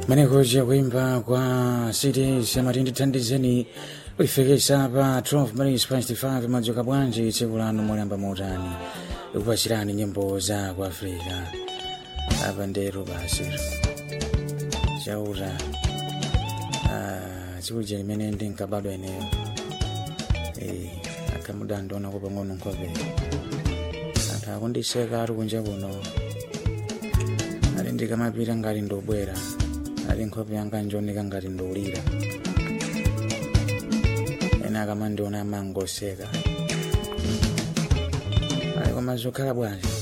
menekuja kuimba kwa cities amati ndithandizeni kuifikisa pa 12 minutes past 5 madzuka bwanji tsiku lanu molemba mautani ikupachirani nyimbo za ku afrika apa ndero basiro chauta chikuja limene ndinkabadwa ineyo akamuda ndionako pang'ono nkhope anthu akundiseka ari kunja kuno ali ndikamapita ngati ndobwera ali nkhope yanga njoneka ngati ndolira ena akamandiona amangoseka ali koma zokhala bwanji